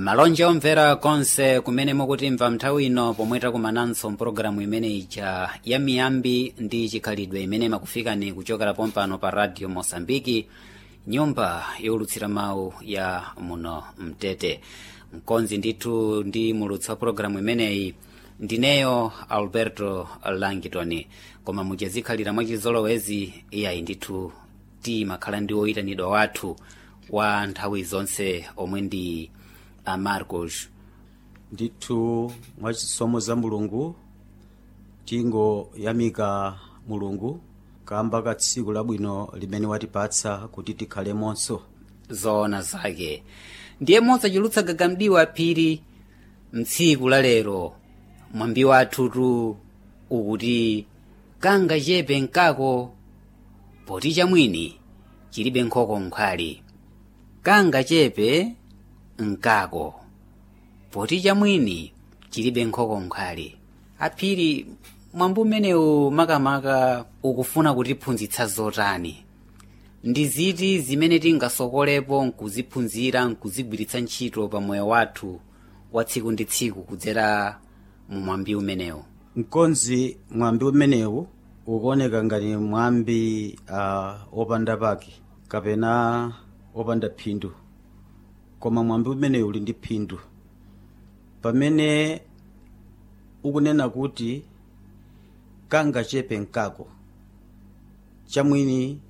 malonje omvera konse kumene mukutimva nthawi ino pomwe takumananso mpulogalamu imene ija ya miyambi ndi chikhalidwe imene makufikani kuchokera pompano pa radio mosambiki nyumba yowulutsira mawu ya muno mtete mkonzi ndithu ndi mulutsi wa pulogalamu imeneyi ndineyo alberto langitoni koma muchazikhalira mwachizolowezi iyayi ndithu timakhala ndi woyitanidwa wathu wa nthawi zonse omwe ndi amarcos ndithu mwachisomo za mulungu tingoyamika mulungu kamba ka tsiku labwino limene watipatsa kuti tikhalemonso zoona zake ndiye mosachulutsa gagamdiwa phiri mtsiku la lero mwambi wathutu ukuti kanga chepe nkako poti chamwini chilibe nkhoko nkhwali kanga chepe nkako poti chamwini chilibe nkhoko nkhwali aphiri mwambi umenewu makamaka ukufuna kutiphunzitsa zotani ndi ziti zimene tingasokolepo nkuziphunzira nkuzigwiritsa ntchito pa moyo wathu wa tsiku ndi tsiku kudzera mu mwambi umenewu mkonzi mwambi umenewu ukuoneka ngati mwambi uh, opanda pake kapena opanda phindu koma mwambi umenewu uli ndi phindu pamene ukunena kuti kanga chepe nkako chamwini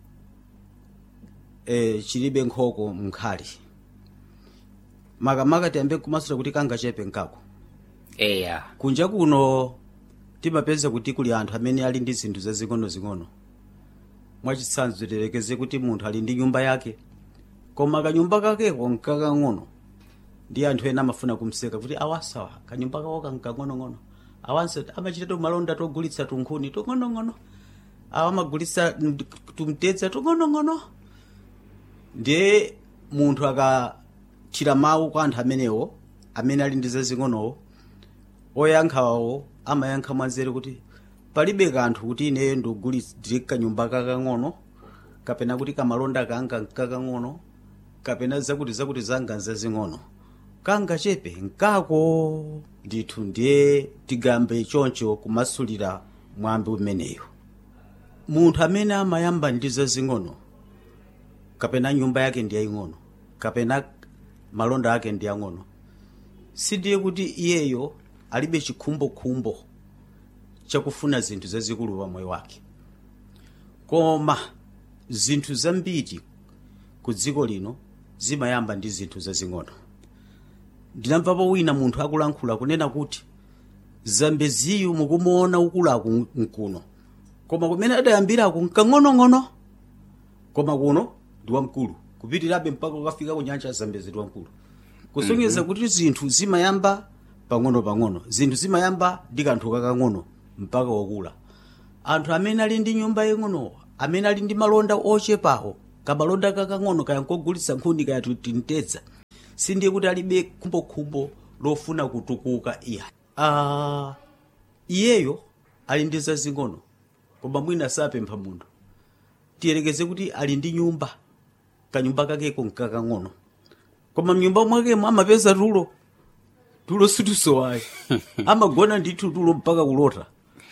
e, chilibe nkhoko mnkhali makamaka tiyambe kumasula kuti kanga chepe nkako eya kunja kuno timapeza kuti kuli anthu amene ali ndi zinthu zazing'onozing'ono mwachitsanzo tilekeze kuti munthu ali ndi nyumba yake koma kanyumba kakeko nkakang'ono ndi anthu ena amafuna kumseka kuti awasawa kanyumba kako kankang'onong'ono awanso amachita malonda togulitsa tunkhuni tung'onong'ono awa amagulitsa tumtedza tung'onong'ono ndiye munthu akathira mawu kwa anthu amenewo amene ali ndi zazing'onowo oyankhawo amayankha mwanzeru kuti palibe kanthu kuti ineyo ndikugulitsire kanyumba kakang'ono kapena kuti kamalonda kanga nkakang'ono kapena zakuti zakuti zanga nzazing'ono kanga chepe nkako ndithu ndiye tigambe choncho kumasulira mwambi umeneyo munthu amene amayamba ndi zazing'ono kapena nyumba yake ndi yaying'ono kapena malonda ake ndi ang'ono sindiye kuti iyeyo alibe chikhumbokhumbo chakufuna zinthu zazikulu pa moyo wake koma zinthu zambiri ku dziko lino zimayamba ndi zinthu zazing'ono ndinamvapo wina munthu akulankhula kunena kuti zambeziyu mukumuona ukulaku nkuno koma kumene adayambirako nkang'onong'ono koma kuno ndi wamkulu kupitirabe mpaka ukafika ku nyanja ya zambezi ndi wamkulu kusonyeza mm -hmm. kuti zinthu zimayamba pang'ono-pang'ono zinthu zimayamba ndi kanthu kakang'ono mpaka wakula anthu amene ali ndi nyumba yang'ono amene ali ndi malonda ochepawo kamalonda kakang'ono kaya nkogulitsa nkhuni kaya tintedza sindiye kuti alibe khumbokhumbo lofuna kutukuka iya uh, iyeyo ali ndi zazing'ono koma mwina sapempha munthu tiyerekeze kuti ali ndi nyumba kanyumba kakeko nkakang'ono koma mnyumba mwakemo amapeza tulo tulo situsowayi amagona ndithu tulo mpaka kulota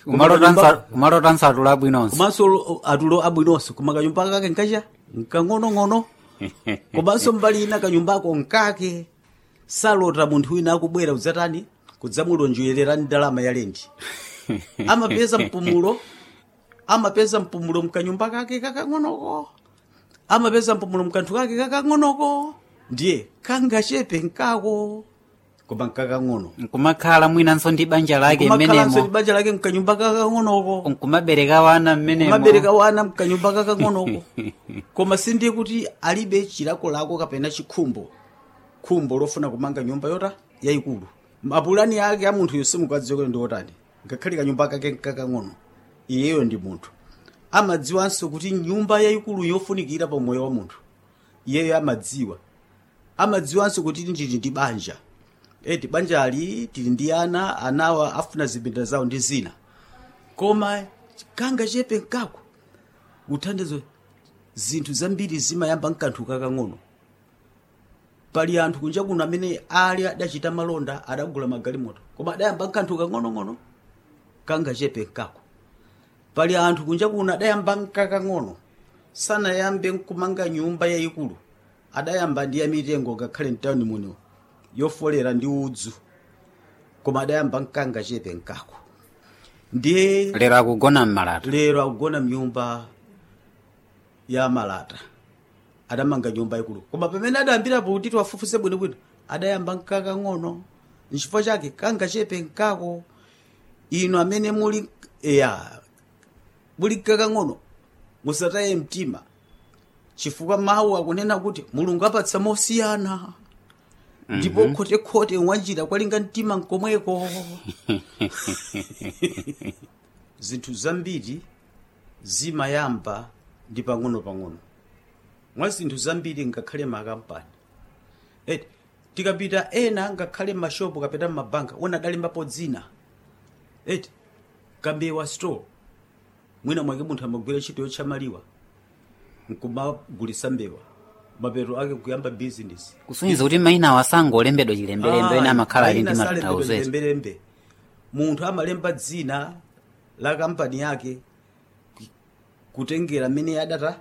kumalotanso atulo abwinonso komanso atulo abwinonso koma kanyumba kake nkacha nkang'onong'ono komanso mbali ina kanyumbako nkake salota munthu wina akubwera kudzatani kudzamulonjererani ndalama ya lendi amapeza mpumulo amapeza mpumulo mkanyumba kake kakang'onoko amapeza mpumulo mkanthu kake kakang'onoko ndiye kangachepe nkako koma nkakang'ono nkumakhala mwinanso ndi banja lake kumakhalanso ndi mmenemo banja lake mkanyumba kakang'onoko nkumabereka wana mmenemo mabereka wana mkanyumba kakang'onoko koma sindiye kuti alibe chilakolako kapena chikhumbo khumbo lofuna kumanga nyumba yota yayikulu mapulani ake a munthu yonse mukadziwa ndi otani ngakhale kanyumba kake nkakang'ono iyeyo ndi munthu amadziwanso kuti nyumba yayikulu yofunikira pa moyo wa munthu iyeyo amadziwa amadziwanso kuti ndili ndi banja eti banja ali tili ndi ana anawa afuna zipinda zawo ndi zina koma kanga chepe nkako uthandizo zinthu zambiri zimayamba mkanthu kakang'ono pali anthu kunja kuno amene ali adachita malonda adagula magalimoto koma adayamba nkanthu kang'onong'ono kangachepe nkako pali anthu kunja kuno adayamba nkakang'ono sanayambe nkumanga nyumba yayikulu adayamba ndi yamitengo ngakhale mtawuni muno yofolera ndi udzu koma adayamba nkangachepe nkako ndiye lero akugona mmalata lero akugona mnyumba ya malata adamanga nyumba ikulu koma pamene adayambirapo kuti tiwafufuse bwinobwino adayamba nkakang'ono nchifukwa chake kangachepe nkako inu amene muli ya muli nkakang'ono musataye mtima chifukwa mawu akunena kuti mulungu apatsa mosiyana ndipo khotekhote mwanjira kwalinga mtima nkomweko zinthu zambiri zimayamba ndi pang'ono-pang'ono mwa zinthu zambiri ngakhale makampani eti tikapita ena ngakhale mashopu kapita mmabanka wona adalembapo dzina eti kambewa store mwina mwake munthu amagwira ntchito yotchamaliwa nkumagulisa mbewa mapeto ake kuyamba bizinesi kusonyeza kuti mayina asango olembedwa chilembelembe ena amakhala ali ndi matanthauzo ezi lembelembe munthu amalemba dzina la kampani yake ku- kutengera mmene adata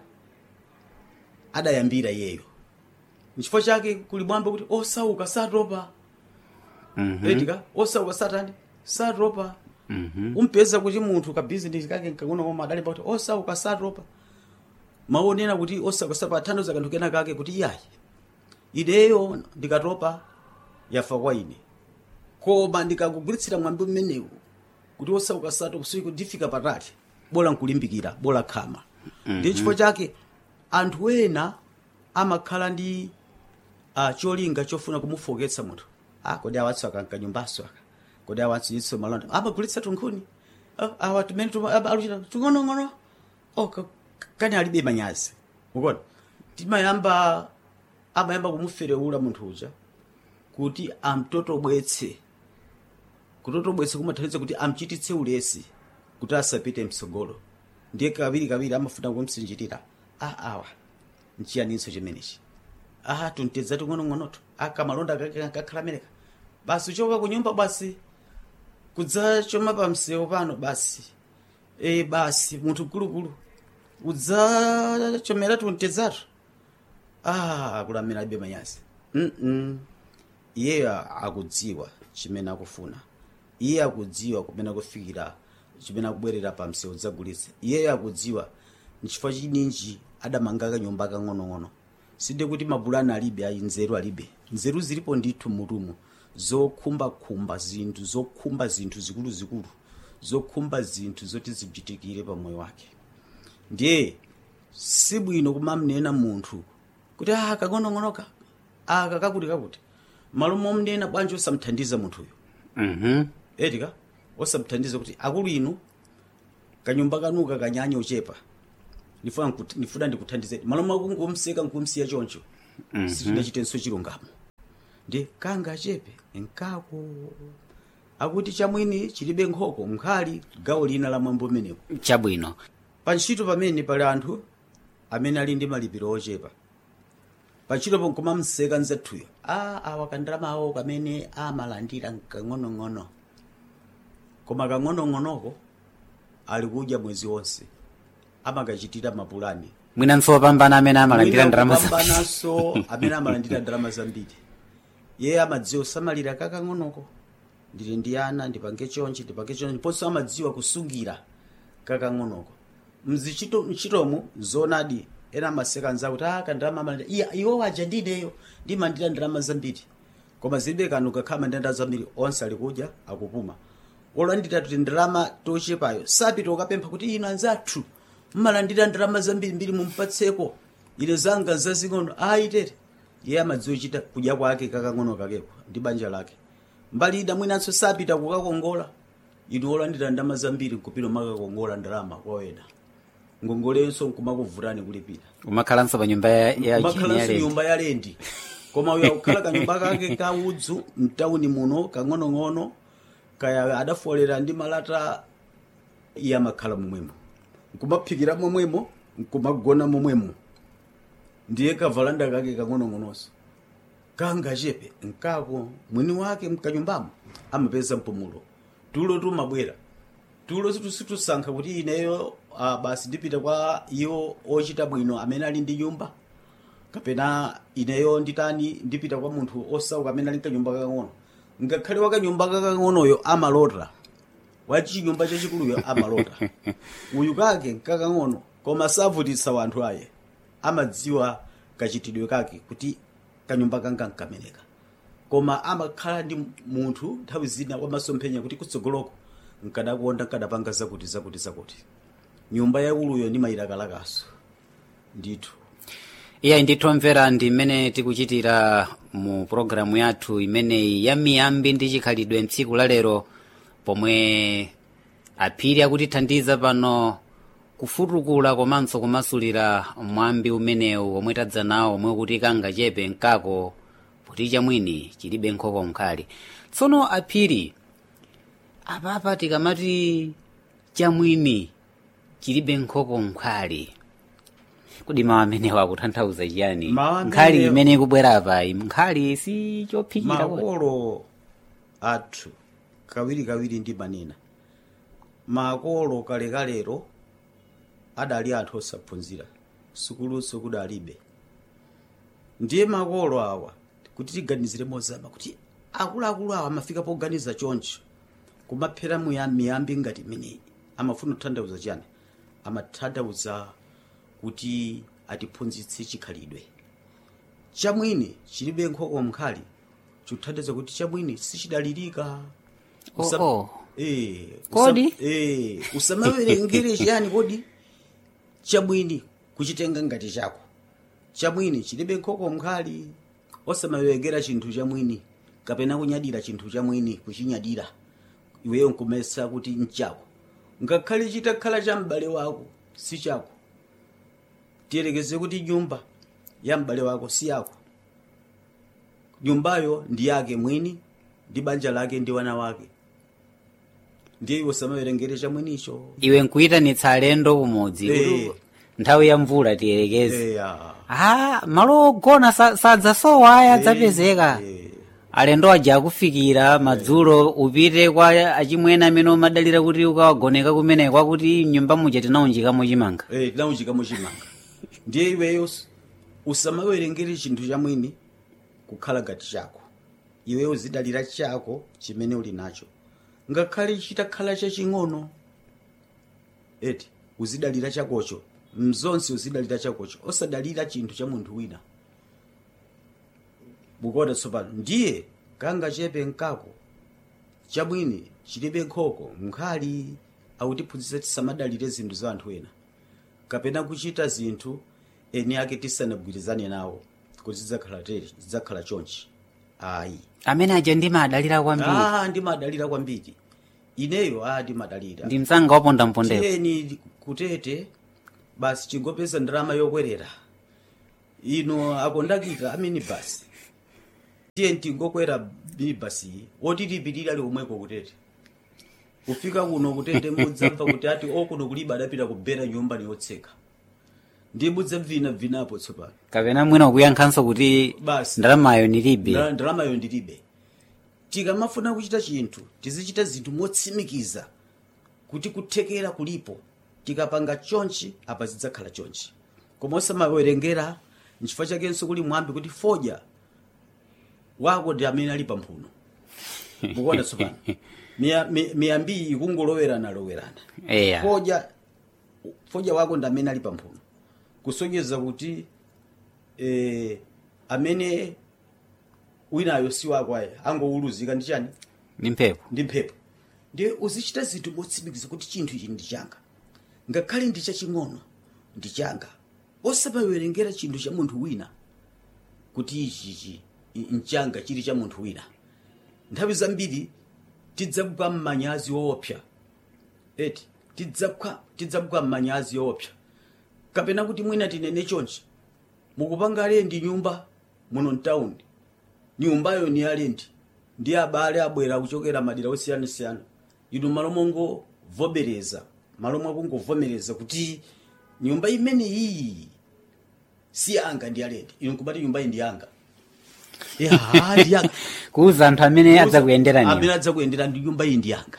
adayambira iyeyo nchifukwa chake kuli mwambo kuti osauka satopa Mhm, etika osauka satani satopa mhm. umpeza kuti munthu ka bizinesi kake nkang'ono koma adalemba kuti osauka satopa maonena kuti osauka satopa athandiza kanthu kena kake kuti iyayi ideyo ndikatopa yafa kwa ine koma ndikakugwiritsira mwambi umenewu kuti osauka satopa siku ndifika patali bola nkulimbikira bola khama ndiye chifukwa chake anthu ena amakhala ndi uh, cholinga chofuna kumufoketsa munthu ah, kodi awatso akanka nyumbaso aka kodi awatso yitso malonda amagulitsa tunkhuni ah, awa tumene tuma- aba- aluchita tung'onong'ono oh, ka- kani alibe manyazi ukona timayamba amayamba kumuferewula munthu uja kuti amtotobwetse kutotobwetse kumathandiza kuti amchititse ulesi kuti asapite mtsogolo ndiye kawiri kawiri amafuna kumsinjirira ah awa nchiyaninso chimenechi ah tuntedza ting'onong'onoto akamalonda kakhala meneka basi uchoka kunyumba basi kudzachoma pa msewu pano basi e basi munthu mkulukulu udzachomera tuntedzatu ah akulamira alibe manyazi mm iyeyo akudziwa chimene akufuna iye akudziwa kumene akufikira chimene akubwerera pa msewu dzagulitsa iyeyo akudziwa nchifukwa chininji adamanga kanyumba kang'onong'ono sinde kuti mabulani alibe ayi nzeru alibe nzeru zilipo ndithu mutumu zokhumbakhumba zinthu zokhumba zinthu zikuluzikulu zokhumba zinthu zoti zichitikire pa moyo wake ndiye sibwino kumamnena munthu kuti ah kang'onong'onoka aka kakuti kakuti malo momnena bwanji osamthandiza munthuyo Mhm. etika osamthandiza kuti akulu inu kanyumba kanuka kanyanya ochepa ndifuna nkuti- ndifuna ndikuthandizeni malo mwakungomseka nkumsiya choncho sitinachitenso chilungamo ndi kanga achepe nkako akuti chamwini chilibe nkhoko mkhali gawo lina la mwambo umenewo chabwino pa ntchito pamene pali anthu amene ali ndi malipiro ochepa pa ntchito ponkoma mseka nzathuyo a awa kandalama awo kamene amalandira kang'onong'ono koma kang'onong'onoko ali kudya mwezi wonse amakachitira mapulani mwinanso opambana amene amalandira ndalama za kupambananso amene amalandira ndalama zambiri iye amadziwa kusamalira kakang'onoko ndili ndi ana ndipange chonchi ndipange chonchi ndiponso amadziwa kusungira kakang'onoko mzichito mchitomu zonadi ena amaseka anzawo kuti aka ndalama amalandira iya iwo waja ndineyo ndimalandira ndalama zambiri koma zilibe kanthu kakhala mandenda zambiri onse ali kudya akupuma olandira kuti ndalama tochepayo sapita ukapempha kuti ino anzathu mmalandira ndalama zambirimbiri mumpatseko ine zanga zazing'ono ayitere iye amadziwa chita kudya kwake kakang'ono kakeko ndi banja lake mbali ida mwinanso sapita kukakongola inu olandira ndalama zambiri nkupita makakongola ndalama kwawena ngongolenso nkumakuvutani kulipira umakhalanso pa nyumba ya- ya makhalanso ya lendi. nyumba ya lendi koma uyo akukhala kanyumba kake ka udzu mtawuni muno kang'onong'ono kaya adafolera ndi malata iye amakhala momwemo nkumaphikira momwemo nkumagona momwemo ndiye kavalanda kake kang'onong'ononso kangachepe nkako mwini wake mkanyumbamo amapeza mpumulo tulo tumabwera tulo situsankha kuti ineyo uh, basi ndipita kwa iwo ochita bwino amene ali ndi nyumba kapena ineyo nditani ndipita kwa munthu osauka amene ali mkanyumba kakang'ono ngakhale wakanyumba kakang'onoyo amalota wachinyumba chachikuluyo amalota uyu kake kakang'ono koma savutitsa wanthu aye amadziwa kachitidwe kake kuti kanyumba kanga nkameneka koma amakhala ndi munthu nthawi zina wamasomphenya kuti kutsogoloko nkadakonda nkadapanga zakuti zakuti zakuti nyumba yauluyo ndimayilakalakaso ndithu iyayi ndithomvera ndi mmene tikuchitira mu pologalamu yathu imeneyi ya miyambi ndi chikhalidwe mtsiku la lero pomwe aphiri akutithandiza pano kufutukula komanso kumasulira mwambi umenewu omwe tadza nawo omwe kuti kangachepe nkako kuti chamwini chilibe nkhoko mkhali tsono aphiri apapa tikamati chamwini chilibe nkhoko mkhali kodi mawu amenewo akutanthauza chiyani Mawu amenewo- nkhali imene ikubwera apayi nkhali si chophikira kodi. makolo athu kawirikawiri ndimanena makolo kalekalero adali anthu osaphunzira sukuluso kudalibe ndiye makolo awa kuti tiganizire mozama kuti akuluakulu awa amafika poganiza choncho kumaphera muya- miyambi ngati imeneyi amafuna kutanthauza chiyani amatanthauza kuti atiphunzitse chikhalidwe chamwini chilibe nkhoko mkhali chikuthandiza kuti chamwini sichidalirika Oh, Usam- oh. Eh, Kodi? usam- eh, usamawerengere chiyani kodi chamwini kuchitenga ngati chako chamwini chilibe nkhoko mkhali osamawerengera chinthu chamwini kapena kunyadira chinthu chamwini kuchinyadira iweyo nkumesa kuti nchako ngakhale chitakhala cha m'bale wako si chako tiyerekeze kuti nyumba ya m'bale wako si yako nyumbayo ndi yake mwini ndi banja lake ndi wana wake ndiye iwe usamawerengere chamwinicho iwe nkuyitanitsa alendo kumudzi Eh. kuti nthawi ya mvula tiyerekeze eya ah malo ogona sa- sadzasowa aya adzapezeka Eh, alendo aja akufikira madzulo upite kwa achimwene amene umadalira kuti ukawagoneka kumeneko akuti nyumba muja tinaunjikamo chimanga eh, tinauchikamo chimanga ndiye iweyo us- usamawerengere chinthu chamwini kukhala ngati chako iweyo uzidalira chako chimene uli nacho ngakhale chitakhala chaching'ono eti uzidalira chakocho mzonse uzidalira chakocho osadalira chinthu cha munthu wina bukoda tsopano ndiye kangachepe nkako chamwini chilibe nkhoko mkhali akutiphunzitsa tisamadalire zinthu za anthu ena kapena kuchita zinthu eni ake tisanagwirizane nawo kuti zidzakhala tere zidzakhala chonchi ayi amene aja ndimadalira kwambiri ah ndimadalira kwambiri ineyo ah ndimadalira ndi msanga wapondampondera tiyeni kutete basi chingopeza ndalama yokwerera ino akondakita aminibasi tiye tingokwera minibasi oti tipitire ali komweko kutete kufika kuno kutete mudzamva kuti ati okuno kulibe adapita kubera nyumba niyotseka ndiye mudzamvinavinapo tsopano kapena mwina ukuyankhanso kuti Basi. ndalamayo nilibe Ndala- ndalamayo ndilibe tikamafuna kuchita chinthu tizichita zinthu motsimikiza kuti kuthekera kulipo tikapanga chonchi apa zidzakhala chonchi koma osamawerengera nchifukwa chakenso kuli mwambi kuti fodya wako ndi amene ali pamphuno mukuona tsopano Miya- mi- miyambiyi ikungolowerana lowerana eya fodya fodya wako ndi amene ali pamphuno kusonyeza kuti eh, amene winayo si wako ayi angouluzika ndi chani ndi mphepo ndi mphepo ndiye uzichita zinthu motsimikiza kuti chinthu ichi ndi changa ngakhale ndi chaching'ono ndi changa osamawerengera chinthu cha munthu wina kuti ichichi nchanga chili cha munthu wina nthawi zambiri tidzagwa mmanyazi woopsa eti tidzagwa tidzagwa mmanyazi woopsa kapena kuti mwina tinene chonchi mukupanga alendi nyumba muno mtaundi nyumbayo ni alendi ndi abale abwera kuchokera madera osiyanasiyana inu malo mongovomereza malo mwakungovomereza kuti nyumba imene iyi si yanga ndi alendi inu kumati nyumba iyi ndi yanga ya ndi yanga kuuza anthu amene adzakuyendera amene niyo adzakuyendera ndi nyumba iyi ndi yanga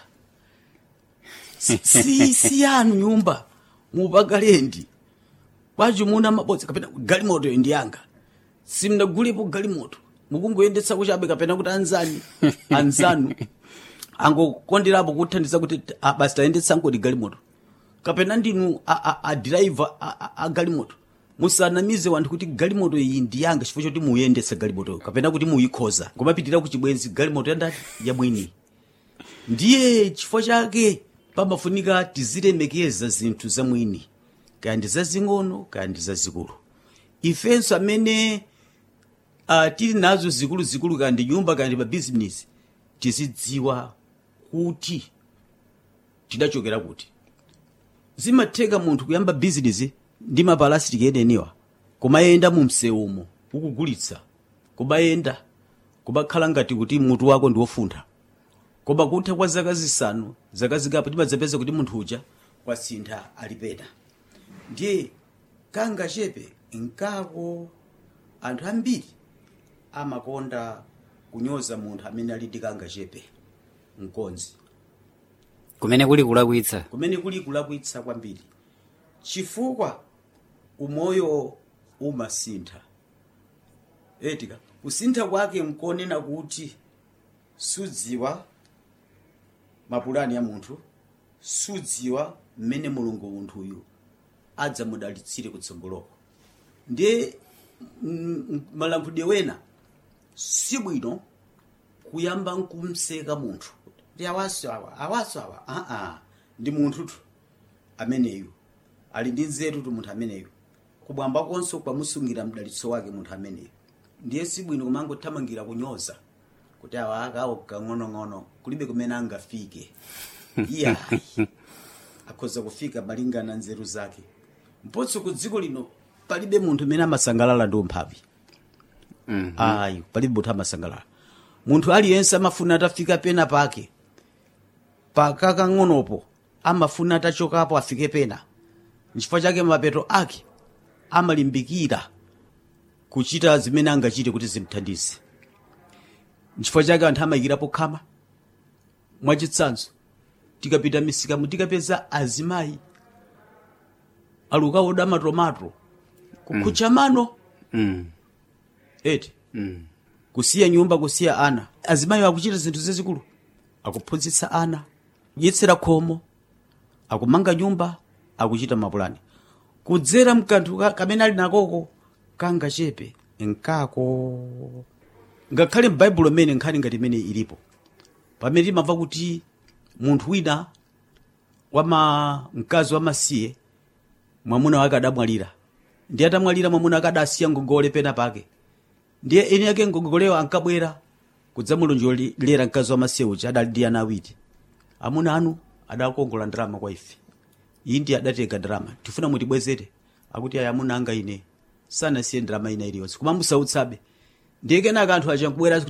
si si- si yanu nyumba mupakalendi kwacho muna mabodza kapena galimoto iyi ndi yanga simnagulepo galimoto mukungoyendetsa kuchabe kapena kuti anzani anzanu angokonderapo kuthandiza kuti ah, basi tayendetsa ngoti galimoto kapena ndinu adiraiva a galimoto musanamize wanthu kuti galimoto iyi ndi yanga chifukwa choti muyendetsa galimoto kapena kuti muyikhoza kumapitira ku chibwenzi galimoto yandati yamwini ndiye chifukwa chake pamafunika tizilemekeza zinthu zamwini kaya ndi zazing'ono kaya ndi zazikulu ifenso amene uh, tili nazo zikuluzikulu kaya ndi nyumba kaya ndi mabizinesi tizidziwa kuti tidachokera kuti zimatheka munthu kuyamba bizinesi ndi mapalasitiki edeniwa kumayenda mu msewumo ukugulitsa kumayenda kumakhala ngati kuti mutu wako ndi wofuntha koma kutha kwa zaka zisanu zaka zikapo timadzapeza kuti munthu uja wasintha ali pena ndiye kanga chepe nkako anthu ambiri amakonda kunyoza munthu amene ali ndi kanga chepe mkonzi kumene kuli kulakwitsa kumene kuli kulakwitsa kwambiri chifukwa umoyo umasintha etika kusintha kwake nkonena kuti sudziwa mapulani ya munthu sudziwa mmene mulungu munthuyu adzamudalitsire kutsogoloko ndiye mm, mm, malankhulidwe wena sibwino kuyamba nkumseka munthu ndi awaso awa awaso awa aa ndi munthutu ameneyu ali ndi nzeru tu munthu ameneyu kubwamba konso kwamusungira mdalitso wake munthu ameneyu ndiye sibwino kumangothamangira kunyoza kuti awa akawo kang'onong'ono kulibe kumene angafike iyayi akhoza kufika malingana nzeru zake mpotso ku dziko lino palibe munthu amene amasangalala ndi umphawi Mhm. ayi palibe munthu amasangalala munthu aliyense amafuna atafika pena pake pakakang'onopo amafuna atachokapo afike pena nchifukwa chake mapeto ake amalimbikira kuchita zimene angachite kuti zimthandize nchifukwa chake anthu amayikirapo khama mwachitsanzo tikapita misikamu tikapeza azimayi alukaoda matomato kukhucha mano Mm. eti Mm. kusiya nyumba kusiya ana azimayi akuchita zinthu zazikulu akuphunzitsa ana kudyetsera khomo akumanga nyumba akuchita mapulani kudzera mkanthu ka- kamene ali nakoko kanga chepe nkako ngakhale m'baibulo mmene nkhani ngati imene ilipo pamene timamva kuti munthu wina wama mkazi wamasiye mwamuna wake adamwalira ndiye atamwalira mwamuna wake adasiya ngongole pena pake ndiye eni yake ngongoleyo ankabwera kudzamulonjolera mkazi wamasiye uja adali ndi ana awiri amuna anu adakongola ndalama kwa ife iyi ndi adatenga ndalama tifuna mutibwezere akuti ayi amuna anga ine sanasiye ndalama ina iliyonse koma musautsabe ndiye kenaka anthu aja nkubwera